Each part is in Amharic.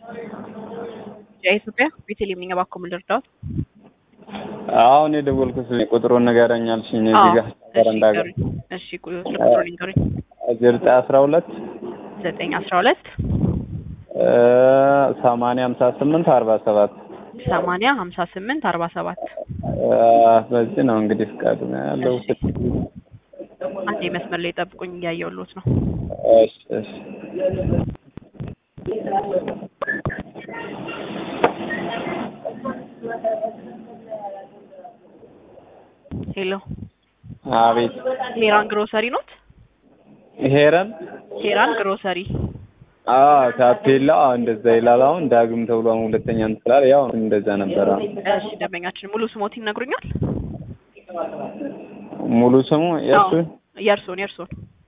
የኢትዮጵያ ቤተልሔም ነኝ። እባክዎ ምን ልርዳዎት? አሁን የደወልኩት ቁጥሩን ንገረኝ አልሽኝ። እዚህ ጋር በረንዳ ጋር እሺ ቁ- ስልክ ቁጥሩን ንገሩኝ። ዘጠኝ አስራ ሁለት ዘጠኝ አስራ ሁለት ሰማንያ ሀምሳ ስምንት አርባ ሰባት ሰማንያ ሀምሳ ስምንት አርባ ሰባት በዚህ ነው እንግዲህ ፍቃዱ ነው ያለው። እሺ። አንዴ መስመር ላይ ጠብቁኝ፣ እያየሁልዎት ነው። እሺ እሺ ሄሎ አቤት ሄራን ግሮሰሪ ኖት? ሄረን ሄራን ግሮሰሪ አዎ ታፔላ እንደዛ ይላል። አሁን ዳግም ተብሎ አሁን ሁለተኛ እንትን ስላለ ያው እንደዛ ነበረ። እሺ ደንበኛችን ሙሉ ስሞት ይነግሩኛል? ሙሉ ስሙ የእሱ አዎ፣ የእርሶን የእርሶን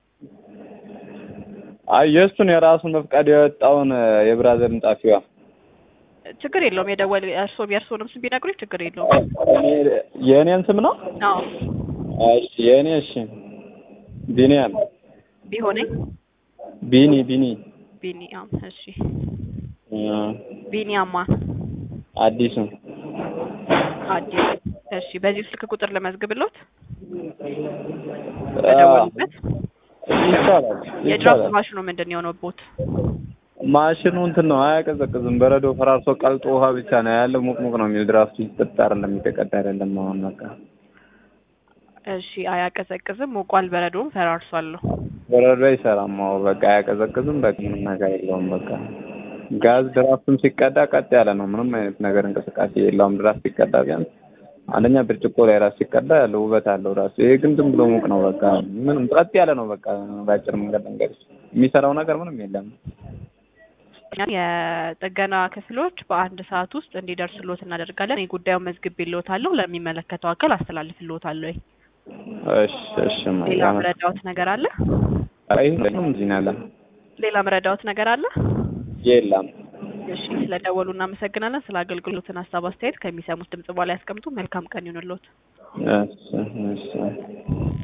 አይ የእሱን የራሱን በፍቃድ የወጣውን የብራዘርን ጣፊዋ ችግር የለውም። የደወል እርሶ የእርሶንም ስም ቢነግሩኝ ችግር የለውም። እኔ- የእኔን ስም ነው። አዎ እሺ የእኔ እሺ ቢኒያም ቢሆነኝ ቢኒ ቢኒ ቢኒያም እሺ እ ቢኒያማ አዲሱ አዲስ እሺ በዚህ ስልክ ቁጥር ለመዝግብሎት በደወሉበት ይቻላል የድራፍት ይቻላል። ማሽኑ ምንድን ነው የሆነቦት? ማሽኑ እንትን ነው አያቀዘቅዝም። በረዶ ፈራርሶ ቀልጦ ውሃ ብቻ ነው ያለው። ሙቅ ሙቅ ነው የሚል ድራፍቱ ይጠጣ አይደለም የሚተቀዳ አይደለም። አሁን በቃ እሺ አያቀዘቅዝም፣ ሞቋል፣ በረዶም ፈራርሷል ነው። በረዶ አይሰራም። አዎ በቃ አያቀዘቅዝም። በቃ ምንም ነገር የለውም። በቃ ጋዝ ድራፍቱም ሲቀዳ ቀጥ ያለ ነው። ምንም አይነት ነገር እንቅስቃሴ የለውም። ድራፍት ሲቀዳ ቢያንስ አንደኛ ብርጭቆ ላይ ራሱ ሲቀዳ ያለው ውበት አለው ራሱ። ይሄ ግን ዝም ብሎ ሙቅ ነው። በቃ ምንም ቀጥ ያለ ነው። በቃ በአጭር መንገድ መንገድ የሚሰራው ነገር ምንም የለም። የጥገና ክፍሎች በአንድ ሰዓት ውስጥ እንዲደርስሎት እናደርጋለን። የጉዳዩን መዝግቤልዎታለሁ፣ ለሚመለከተው አካል አስተላልፍልዎታለሁ። እሺ እሺ ሌላ ማያ ምረዳዎት ነገር አለ? አይ ምንም እዚህ ነው ያለ ሌላ ምረዳዎት ነገር አለ? የለም። እሺ ስለደወሉ እናመሰግናለን። ስለ አገልግሎትን ሀሳብ አስተያየት ከሚሰሙት ድምጽ በኋላ ያስቀምጡ። መልካም ቀን ይሁንልዎት። እሺ እሺ